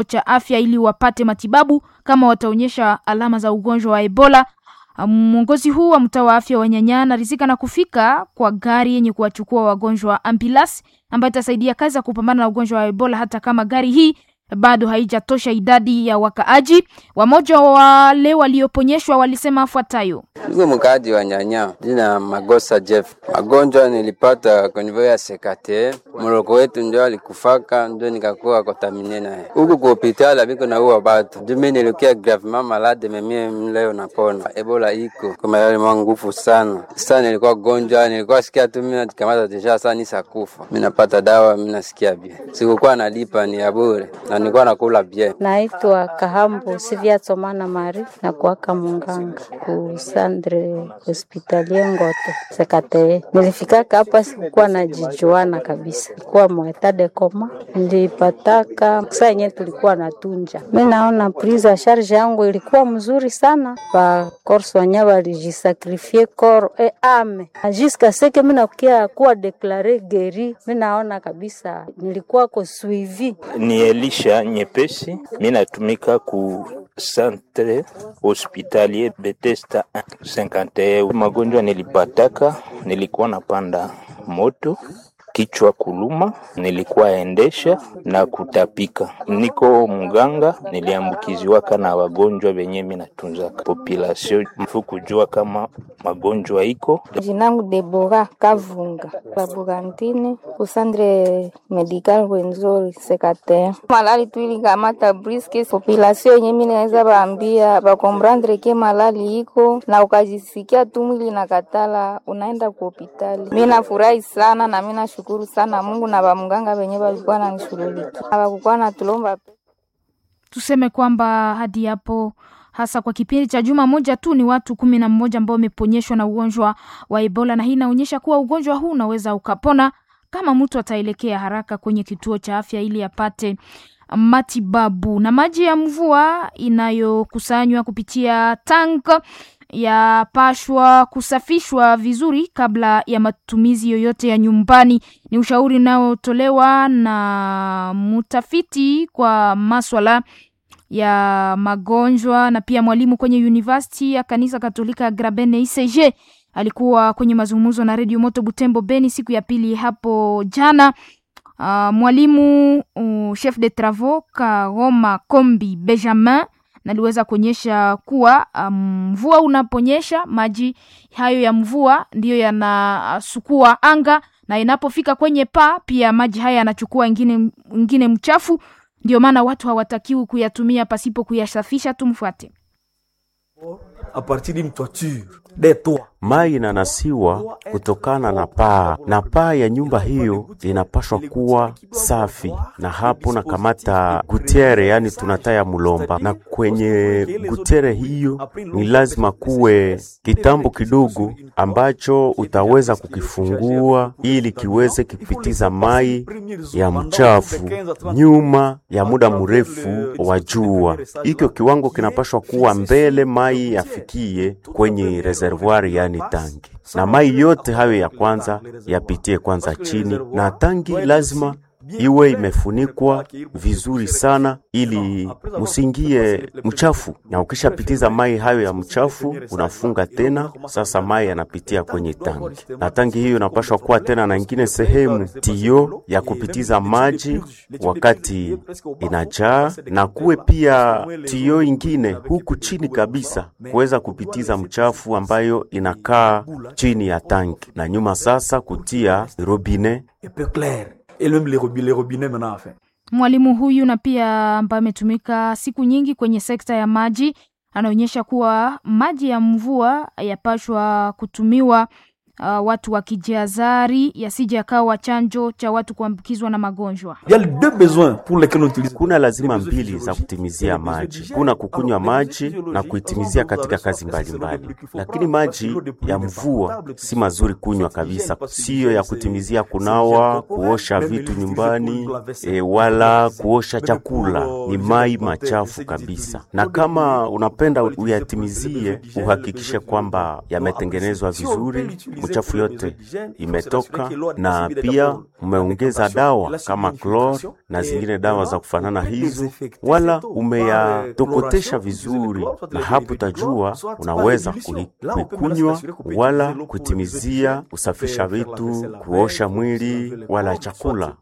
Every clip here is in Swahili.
cha afya ili wapate matibabu kama wataonyesha alama za ugonjwa wa Ebola. Mwongozi huu wa mtaa wa afya wa Nyanya anarizika na kufika kwa gari yenye kuwachukua wagonjwa wa ambulance ambayo itasaidia kazi ya kupambana na ugonjwa wa Ebola, hata kama gari hii bado haijatosha idadi ya wakaaji. Wamoja wale walioponyeshwa walisema afuatayo: Niko mkaaji wa Nyanya, jina Magosa Jeff. Magonjwa nilipata kwenye ya sekate mloko wetu ndio alikufaka, ndio nikakuwa kontamine naye huku ku hospitali biko na uwa batu ndio mimi nilikia gravement malade memie mleo napona. Ebola iko kwa yale mwa nguvu sana sana, nilikuwa gonjwa, nilikuwa sikia tu mimi nakamata deja sana nisakufa, mimi napata dawa, mimi nasikia bien, sikukuwa nalipa ni ya bure na nilikuwa nakula bien. Naitwa Kahambo Sivia Tsomana Mari na kuwaka munganga ku Sandre Hospitalie Ngoto Sekate. Nilifikaka hapa sikukuwa najijuana kabisa, kuwa mwetade koma nilipataka saa yenye tulikuwa natunja. Mi naona prise ya charge yangu ilikuwa mzuri sana, ba korso wanya walijisakrifie kor e ame ajiska seke mi nakukia kuwa deklare geri. Mi naona kabisa nilikuwa ko suivi ni Elisha Nyepesi, mi natumika ku centre hospitalier Bethesda 51. Magonjwa nilipataka, nilikuwa napanda moto kichwa kuluma, nilikuwa endesha na kutapika. Niko mganga, niliambukiziwaka na wagonjwa venye mi natunzaka population mfu kujua kama magonjwa iko. Jinangu Debora Kavunga laborantine kusandre medical Rwenzori sekate malali tu ilikamata briske population yenye mi naweza baambia bakomprendre ke malali iko na ukajisikia tu mwili nakatala, unaenda ku hospitali. Mi nafurahi sana na mi nashukuru sana Mungu na bamganga wenye walikuwa nanishughulikia hawakukuwa natulomba tuseme kwamba hadi hapo hasa kwa kipindi cha juma moja tu ni watu kumi na mmoja ambao wameponyeshwa na ugonjwa wa Ebola, na hii inaonyesha kuwa ugonjwa huu unaweza ukapona kama mtu ataelekea haraka kwenye kituo cha afya ili apate matibabu. Na maji ya mvua inayokusanywa kupitia tank yapashwa kusafishwa vizuri kabla ya matumizi yoyote ya nyumbani. Ni ushauri unaotolewa na mtafiti kwa maswala ya magonjwa na pia mwalimu kwenye University ya kanisa Katolika Grabene ICG. Alikuwa kwenye mazungumzo na Radio Moto Butembo Beni siku ya pili hapo jana. Uh, mwalimu uh, chef de travaux Kagoma Kombi Benjamin naliweza kuonyesha kuwa mvua um, unaponyesha maji hayo ya mvua ndiyo yanasukua anga na inapofika kwenye paa pia maji haya yanachukua ingine, ingine mchafu. Ndio maana watu hawatakiwi kuyatumia pasipo kuyasafisha. Tumfuate. a partir d'une toiture des toits Mai inanasiwa kutokana na paa, na paa ya nyumba hiyo inapashwa kuwa safi, na hapo na kamata gutiere, yani tunataya mulomba, na kwenye gutiere hiyo ni lazima kuwe kitambo kidogo ambacho utaweza kukifungua ili kiweze kipitiza mai ya mchafu nyuma ya muda mrefu wa jua. Hikyo kiwango kinapashwa kuwa mbele mai yafikie kwenye reservoir yani tangi, na mai yote hayo ya kwanza yapitie kwanza chini, na tangi lazima iwe imefunikwa vizuri sana ili musingie mchafu. Na ukishapitiza mai hayo ya mchafu, unafunga tena. Sasa mai yanapitia kwenye tangi, na tangi hiyo inapashwa kuwa tena na ingine sehemu tio ya kupitiza maji wakati inajaa, na kuwe pia tio ingine huku chini kabisa kuweza kupitiza mchafu ambayo inakaa chini ya tangi, na nyuma sasa kutia robine et même les, robi- les robinets maintenant enfin. Mwalimu huyu na pia ambaye ametumika siku nyingi kwenye sekta ya maji anaonyesha kuwa maji ya mvua yapashwa kutumiwa uh, watu wakijihadhari yasije yakawa chanjo cha watu kuambukizwa na magonjwa. Il y a les deux besoins pour lesquels on utilise. Kuna lazima mbili za kutimizia maji, kuna kukunywa maji na kuitimizia katika kazi mbalimbali mbali. Lakini maji ya mvua si mazuri kunywa kabisa, siyo ya kutimizia kunawa, kuosha vitu nyumbani e, wala kuosha chakula. Ni mai machafu kabisa, na kama unapenda uyatimizie, uhakikishe kwamba yametengenezwa vizuri uchafu yote imetoka, na pia umeongeza dawa kama klor na zingine dawa za kufanana hizo, wala umeyatokotesha vizuri, na hapo utajua unaweza kuikunywa wala kutimizia kusafisha vitu, kuosha mwili wala chakula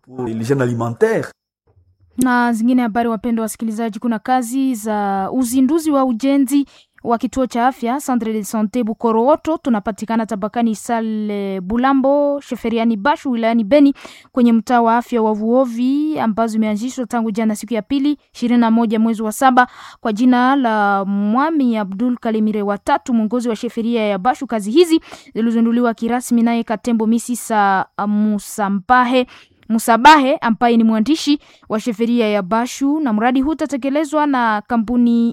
na zingine habari. Wapendwa wasikilizaji, kuna kazi za uzinduzi wa ujenzi wa kituo cha afya Centre de Sante Bukorooto, tunapatikana tabakani Sale Bulambo, Sheferiani Bashu, wilayani Beni, kwenye mtaa wa afya wa Vuovi, ambazo imeanzishwa tangu jana siku ya pili ishirini na moja mwezi wa saba kwa jina la Mwami Abdul Kalimire watatu, mwongozi wa sheferia ya Bashu. Kazi hizi zilizinduliwa kirasmi naye Katembo Misisa Musampahe Musabahe ambaye ni mwandishi wa sheferia ya Bashu, na mradi huu utatekelezwa na kampuni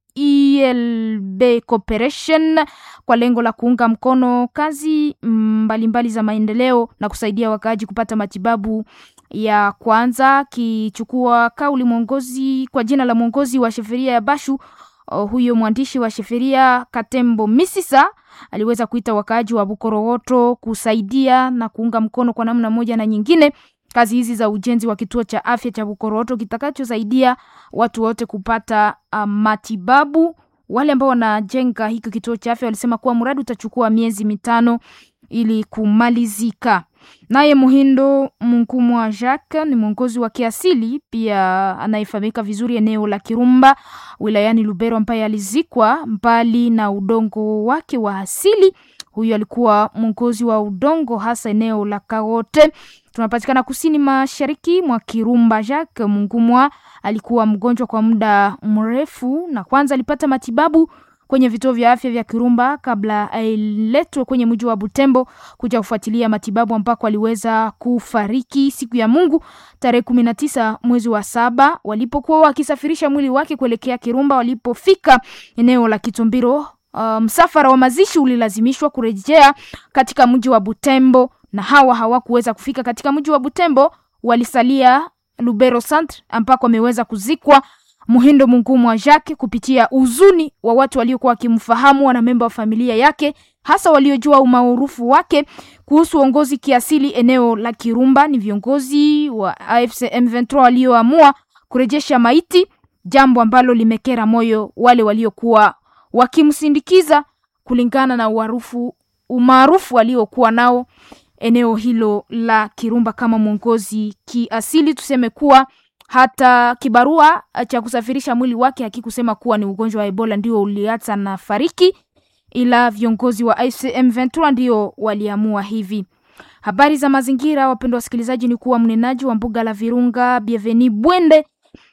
ELB Corporation kwa lengo la kuunga mkono kazi mbalimbali mbali za maendeleo na kusaidia wakaaji kupata matibabu ya kwanza. Kichukua kauli mwongozi kwa jina la mwongozi wa sheferia ya Bashu, uh, huyo mwandishi wa sheferia Katembo Misisa aliweza kuita wakaaji wa Bukorowoto kusaidia na kuunga mkono kwa namna moja na nyingine kazi hizi za ujenzi wa kituo cha afya cha Bukorowoto kitakachosaidia watu wote kupata uh, matibabu. Wale ambao wanajenga hiki kituo cha afya walisema kuwa mradi utachukua miezi mitano ili kumalizika. Naye Muhindo Munkumwa Jacques ni mwongozi wa kiasili pia anayefahamika vizuri eneo la Kirumba wilayani Lubero, ambaye alizikwa mbali na udongo wake wa asili. Huyu alikuwa mwongozi wa udongo hasa eneo la Kagote, tunapatikana kusini mashariki mwa Kirumba. Jacques Mungumwa alikuwa mgonjwa kwa muda mrefu, na kwanza alipata matibabu kwenye vituo vya afya vya Kirumba kabla ailetwe kwenye mji wa Butembo kuja kufuatilia matibabu ambako aliweza kufariki siku ya Mungu tarehe kumi na tisa mwezi wa saba walipokuwa wakisafirisha mwili wake kuelekea Kirumba. Walipofika eneo la Kitumbiro, msafara um, wa mazishi ulilazimishwa kurejea katika mji wa Butembo, na hawa hawakuweza kufika katika mji wa Butembo, walisalia Lubero Centre ambako ameweza kuzikwa Muhindo Mungumu wa Jacques kupitia uzuni wa watu waliokuwa wakimfahamu, wanamemba wa familia yake, hasa waliojua umaarufu wake kuhusu uongozi kiasili eneo la Kirumba. Ni viongozi wa AFC M23 walioamua kurejesha maiti, jambo ambalo limekera moyo wale waliokuwa wakimsindikiza kulingana na uarufu umaarufu aliokuwa nao eneo hilo la Kirumba kama mwongozi kiasili. Tuseme kuwa hata kibarua cha kusafirisha mwili wake hakikusema kuwa ni ugonjwa wa Ebola ndio uliacha na fariki, ila viongozi wa ICM 23 ndio waliamua hivi. Habari za mazingira, wapendwa wasikilizaji, ni kuwa mnenaji wa mbuga la Virunga Bienveni Bwende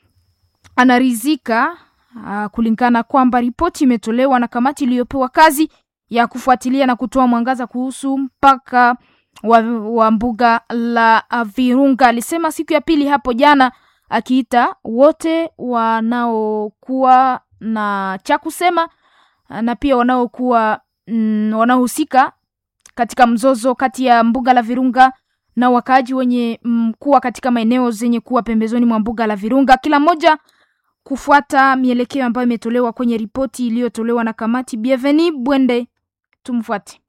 anarizika uh, kulingana kwamba ripoti imetolewa na kamati iliyopewa kazi ya kufuatilia na kutoa mwangaza kuhusu mpaka wa, wa mbuga la Virunga. Alisema siku ya pili hapo jana akiita wote wanaokuwa na cha kusema na pia wanaokuwa mm, wanaohusika katika mzozo kati ya mbuga la Virunga na wakaaji wenye mm, kuwa katika maeneo zenye kuwa pembezoni mwa mbuga la Virunga, kila mmoja kufuata mielekeo ambayo imetolewa kwenye ripoti iliyotolewa na kamati. Bienveni Bwende, tumfuate.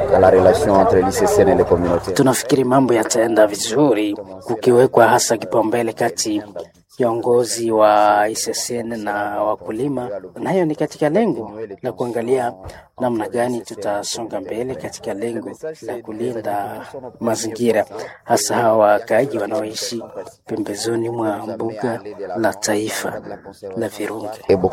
Tunafikiri mambo yataenda vizuri kukiwekwa hasa kipaumbele kati viongozi wa ICCN na wakulima, na hiyo ni katika lengo la kuangalia namna gani tutasonga mbele katika lengo la kulinda mazingira, hasa hawa wakaaji wanaoishi pembezoni mwa mbuga la taifa la Virunga.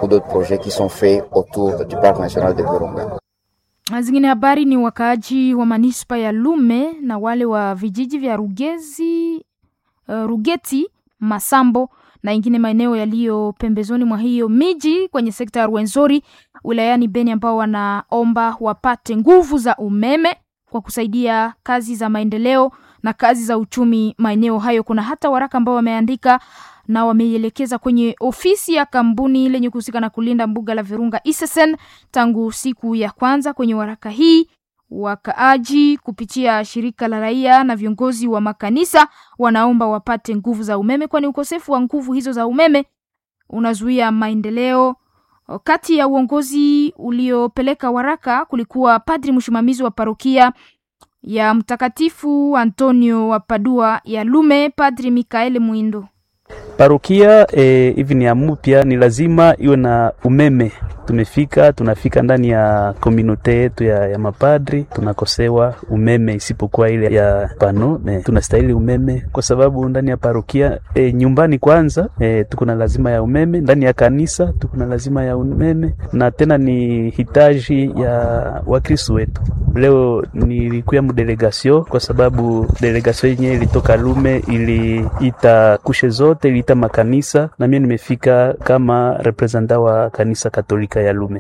Zingine habari ni wakaaji wa manispa ya Lume na wale wa vijiji vya Rugezi, uh, Rugeti, Masambo na ingine maeneo yaliyo pembezoni mwa hiyo miji kwenye sekta ya Rwenzori wilayani Beni, ambao wanaomba wapate nguvu za umeme kwa kusaidia kazi za maendeleo na kazi za uchumi maeneo hayo. Kuna hata waraka ambao wameandika na wameielekeza kwenye ofisi ya kampuni lenye kuhusika na kulinda mbuga la Virunga ISSN tangu siku ya kwanza. Kwenye waraka hii wakaaji kupitia shirika la raia na viongozi wa makanisa wanaomba wapate nguvu za umeme, kwani ukosefu wa nguvu hizo za umeme unazuia maendeleo. Kati ya uongozi uliopeleka waraka kulikuwa padri msimamizi wa parokia ya Mtakatifu Antonio wa Padua ya Lume, Padri Mikael Mwindo. Parokia hivi e, ni ya mupya, ni lazima iwe na umeme. Tumefika tunafika ndani ya komunote yetu ya, ya mapadri tunakosewa umeme, isipokuwa ile ya pano ne, tunastahili umeme kwa sababu ndani ya parokia e, nyumbani kwanza e, tuko na lazima ya umeme, ndani ya kanisa tuko na lazima ya umeme, na tena ni hitaji ya Wakristo wetu. Leo nilikuya mdelegasio kwa sababu delegasio yenyewe ilitoka Lume, iliita kushe zote, iliita makanisa na mimi nimefika kama representa wa kanisa Katolika ya Lume.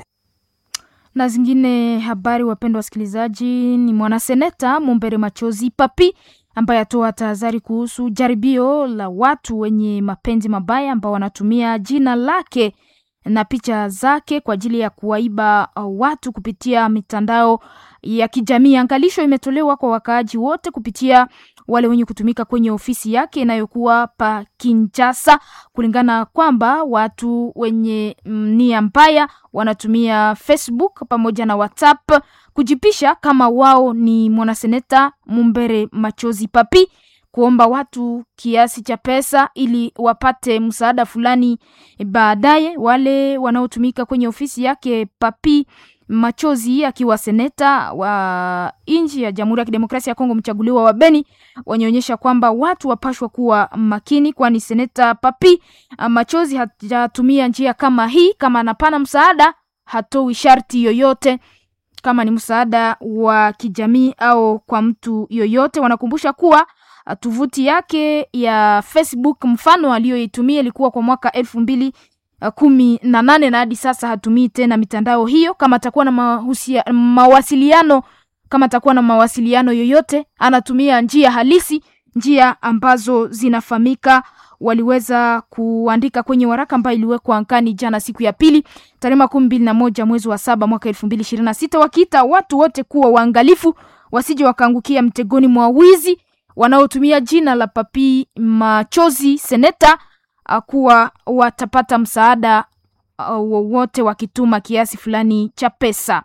Na zingine habari, wapendwa wasikilizaji, ni mwanaseneta Mumbere Machozi Papi ambaye atoa tahadhari kuhusu jaribio la watu wenye mapenzi mabaya ambao wanatumia jina lake na picha zake kwa ajili ya kuwaiba watu kupitia mitandao ya kijamii. Angalisho imetolewa kwa wakaaji wote kupitia wale wenye kutumika kwenye ofisi yake inayokuwa pa Kinshasa, kulingana kwamba watu wenye nia mbaya wanatumia Facebook pamoja na WhatsApp kujipisha kama wao ni mwanaseneta Mumbere Machozi Papi, kuomba watu kiasi cha pesa ili wapate msaada fulani baadaye. Wale wanaotumika kwenye ofisi yake Papi Machozi akiwa seneta wa nchi ya Jamhuri ya Kidemokrasia ya Kongo mchaguliwa wa Beni wanaonyesha kwamba watu wapashwa kuwa makini, kwani seneta Papi Machozi hajatumia njia kama hii. Kama anapana msaada, hatoi sharti yoyote, kama ni msaada wa kijamii au kwa mtu yoyote. Wanakumbusha kuwa tovuti yake ya Facebook mfano aliyoitumia ilikuwa kwa mwaka elfu mbili kumi na nane na hadi sasa hatumii tena mitandao hiyo. Kama atakuwa na mahusia, mawasiliano kama atakuwa na mawasiliano yoyote anatumia njia halisi, njia ambazo zinafahamika. Waliweza kuandika kwenye waraka ambayo iliwekwa ankani jana siku ya pili tarehe makumi mbili na moja mwezi wa saba mwaka elfu mbili ishirini na sita wakiita watu wote kuwa waangalifu wasije wakaangukia mtegoni mwa wizi wanaotumia jina la Papi Machozi seneta kuwa watapata msaada wowote uh, wakituma kiasi fulani cha pesa.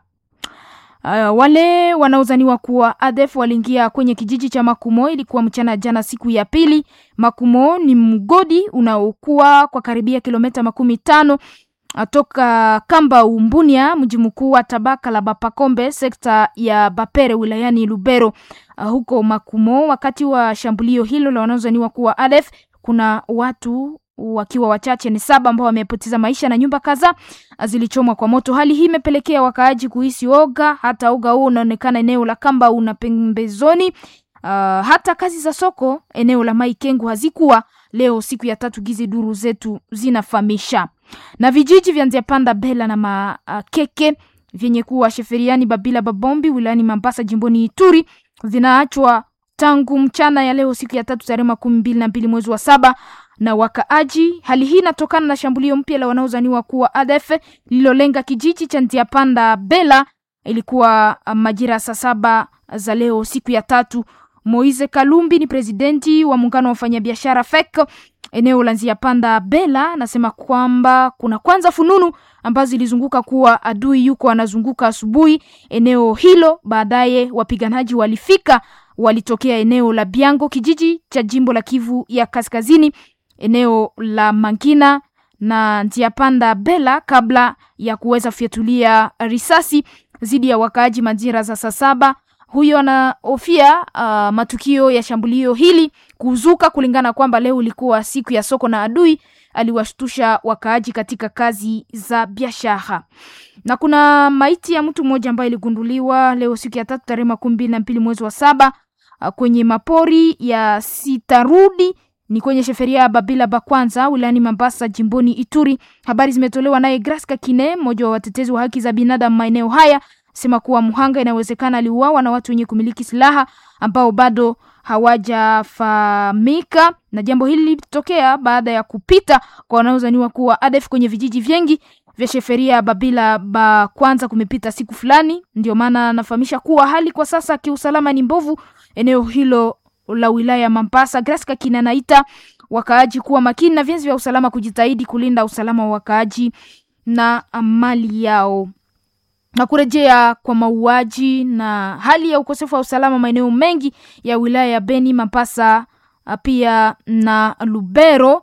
Uh, wale wanaozaniwa kuwa ADF waliingia kwenye kijiji cha Makumo, ilikuwa mchana jana siku ya pili. Makumo ni mgodi unaokuwa kwa karibia kilomita makumi tano toka Kamba Umbunia, mji mkuu wa tabaka la Bapakombe, sekta ya Bapere wilayani Lubero. Uh, huko Makumo, wakati wa shambulio hilo la wanaozaniwa kuwa ADF kuna watu wakiwa wachache ni saba ambao wamepoteza maisha na nyumba kadhaa zilichomwa kwa moto. Hali hii imepelekea wakaaji kuhisi oga, hata oga huo unaonekana eneo la Kamba una pembezoni. Uh, hata kazi za soko eneo la Maikengu hazikuwa leo siku ya tatu, gizi duru zetu zinafahamisha. Na vijiji vya Nziapanda, Bela na Makeke vyenye kuwa Sheferiani, Babila, Babombi wilayani Mambasa jimboni Ituri vinaachwa tangu mchana ya leo siku ya tatu tarehe makumi mbili na mbili mwezi wa saba na wakaaji. Hali hii inatokana na shambulio mpya la wanaozaniwa kuwa ADF lililolenga kijiji cha Ntiapanda Bela. Ilikuwa majira saa saba za leo siku ya tatu. Moise Kalumbi ni presidenti wa muungano wa wafanyabiashara FEC eneo la Nziapanda Bela, anasema kwamba kuna kwanza fununu ambazo zilizunguka kuwa adui yuko anazunguka asubuhi eneo hilo. Baadaye wapiganaji walifika, walitokea eneo la Biango, kijiji cha jimbo la Kivu ya Kaskazini, eneo la Mangina na Nziapanda Bela, kabla ya kuweza kufyatulia risasi dhidi ya wakaaji majira za saa saba. Huyo anahofia uh, matukio ya shambulio hili kuzuka, kulingana kwamba leo ilikuwa siku ya soko na adui aliwashtusha wakaaji katika kazi za biashara. Na kuna maiti ya mtu mmoja ambaye iligunduliwa leo siku ya tatu tarehe makumi mbili na mbili mwezi wa saba uh, kwenye mapori ya Sitarudi ni kwenye sheferia ya Babila Bakwanza wilayani Mambasa jimboni Ituri. Habari zimetolewa naye Graska Kine, mmoja wa watetezi wa haki za binadamu maeneo haya, sema kuwa mhanga inawezekana aliuawa na watu wenye kumiliki silaha ambao bado hawajafahamika, na jambo hili lilitokea baada ya kupita kwa wanaozaniwa kuwa ADF kwenye vijiji vingi vya sheferia ya Babila Bakwanza kumepita siku fulani. Ndio maana anafahamisha kuwa hali kwa sasa kiusalama ni mbovu eneo hilo la wilaya ya Mambasa. Graska Kina anaita wakaaji kuwa makini na vyenzi vya usalama kujitahidi kulinda usalama wa wakaaji na mali yao. na kurejea kwa mauaji na hali ya ukosefu wa usalama maeneo mengi ya wilaya ya Beni, Mapasa pia na Lubero,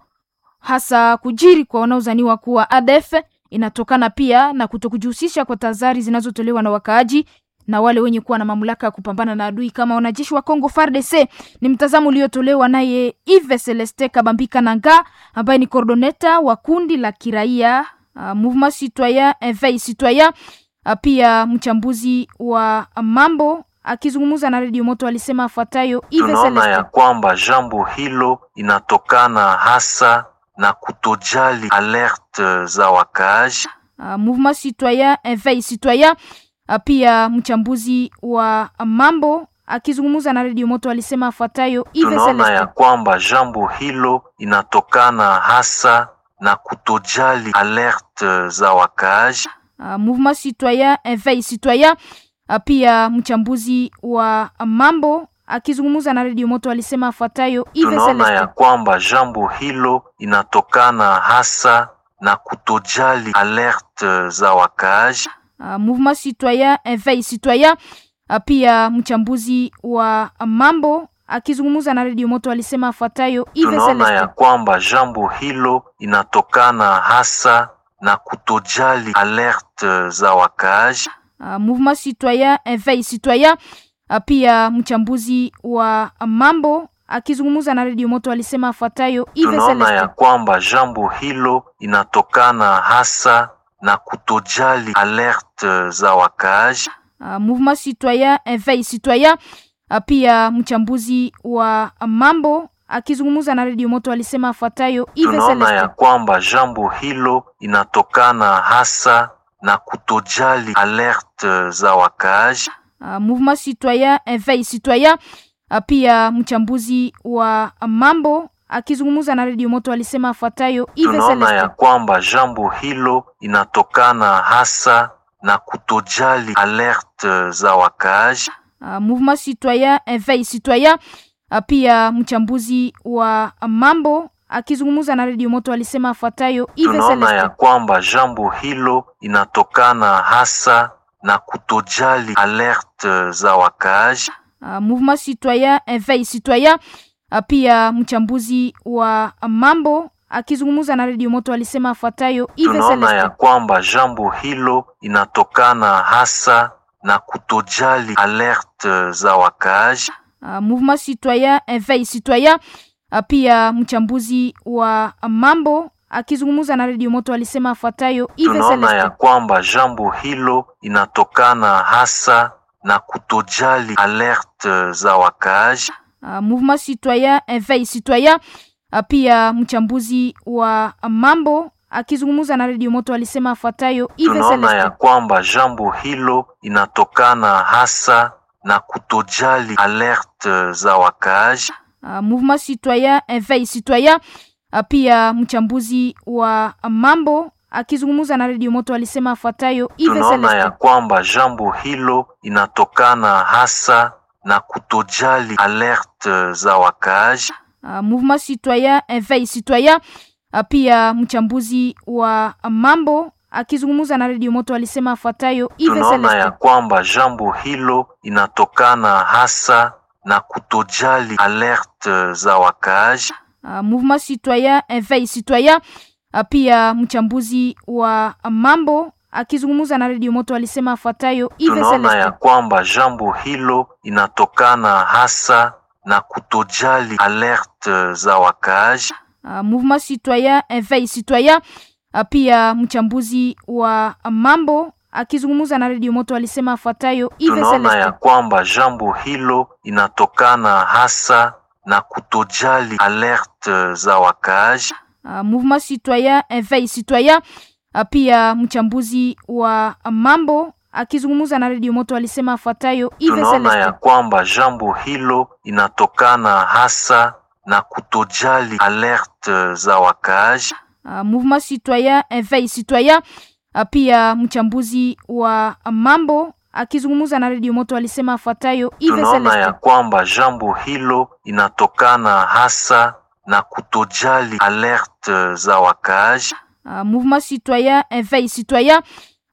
hasa kujiri kwa wanaozaniwa kuwa ADF inatokana pia na kutokujihusisha kwa tahadhari zinazotolewa na wakaaji na wale wenye kuwa na mamlaka ya kupambana na adui kama wanajeshi wa Kongo FARDC. Ni mtazamo uliotolewa naye Yves Celeste Kabambika Nanga ambaye ni coordoneta wa kundi la kiraia uh, Mouvement Citoyen Eveil Citoyen uh, pia mchambuzi wa mambo akizungumza na redio Moto alisema afuatayo. Tunaona ya kwamba jambo hilo inatokana hasa na kutojali alerte za wakaaji. Uh, Mouvement Citoyen Eveil Citoyen uh, pia mchambuzi wa mambo akizungumza na redio Moto alisema afuatayo. Tunaona ya kwamba jambo hilo inatokana hasa na kutojali alerte za wakaaji. Uh, Mouvement Citoyen Eveil Citoyen uh, pia mchambuzi wa mambo akizungumza na redio Moto alisema afuatayo. Tunaona ya kwamba jambo hilo inatokana hasa na kutojali alerte za wakaaji. Uh, Mouvement Citoyen Eveil Citoyen uh, pia mchambuzi wa mambo akizungumza na redio Moto alisema afuatayo. Tunaona ya kwamba jambo hilo inatokana hasa na kutojali alerte za wakaaji. Uh, Mouvement Citoyen Eveil Citoyen uh, pia mchambuzi wa mambo akizungumza na redio Moto alisema afuatayo. Tunaona ya kwamba jambo hilo inatokana hasa na kutojali alerte za wakaaji. Uh, Mouvement Citoyen Eveil Citoyen uh, pia mchambuzi wa mambo akizungumza na redio Moto alisema afuatayo. Tunaona ya kwamba jambo hilo inatokana hasa na kutojali alerte za wakaaji. Uh, Mouvement Citoyen Eveil Citoyen uh, pia mchambuzi wa mambo akizungumza na redio Moto alisema afuatayo. Tunaona ya kwamba jambo hilo inatokana hasa na kutojali alerte za wakaaji. Uh, Mouvement Citoyen Eveil Citoyen uh, pia mchambuzi wa mambo akizungumza na redio Moto alisema afuatayo. Tunaona ya kwamba jambo hilo inatokana hasa na kutojali alerte za wakaaji. Uh, Mouvement Citoyen Eveil Citoyen uh, pia mchambuzi wa mambo akizungumza na redio Moto alisema afuatayo. Tunaona ya kwamba jambo hilo inatokana hasa na kutojali alerte za wakaaji. Uh, Mouvement Citoyen Eveil Citoyen uh, pia mchambuzi wa mambo akizungumza na redio Moto alisema afuatayo. Tunaona ya kwamba jambo hilo inatokana hasa na kutojali alerte za wakaaji. Uh, Mouvement Citoyen Eveil Citoyen uh, pia mchambuzi wa mambo akizungumza na redio Moto alisema afuatayo. Tunaona ya kwamba jambo hilo inatokana hasa na kutojali alerte za wakaaji. Uh, Mouvement Citoyen Eveil Citoyen uh, pia mchambuzi wa mambo akizungumza na redio Moto alisema afuatayo. Tunaona ya kwamba jambo hilo inatokana hasa na kutojali alerte za wakaaji. Uh, Mouvement Citoyen Eveil Citoyen uh, pia mchambuzi wa mambo akizungumza na redio Moto alisema afuatayo. Tunaona ya kwamba jambo hilo inatokana hasa na kutojali alerte za wakaaji. Uh, Mouvement Citoyen Eveil Citoyen uh, pia mchambuzi wa mambo akizungumza na redio Moto alisema afuatayo. Tunaona ya kwamba jambo hilo inatokana hasa na kutojali alerte za wakaaji. Uh, Mouvement Citoyen Eveil Citoyen uh, pia mchambuzi wa mambo akizungumza na redio Moto alisema afuatayo. Tunaona ya kwamba jambo hilo inatokana hasa na kutojali alerte za wakaaji. Uh, Mouvement Citoyen Eveil Citoyen uh, pia mchambuzi wa mambo akizungumza na redio Moto alisema afuatayo. Tunaona ya kwamba jambo hilo inatokana hasa na kutojali alerte za wakaaji. Uh, Mouvement Citoyen Eveil Citoyen uh, pia mchambuzi wa mambo akizungumza na redio Moto alisema afuatayo. Tunaona ya kwamba jambo hilo inatokana hasa na kutojali alerte za wakaaji. Uh, Mouvement Citoyen Eveil Citoyen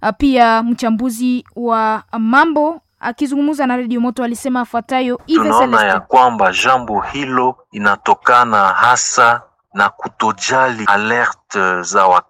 Pia mchambuzi wa mambo akizungumza na redio Moto alisema afuatayo: tunaona ya kwamba jambo hilo inatokana hasa na kutojali alerte za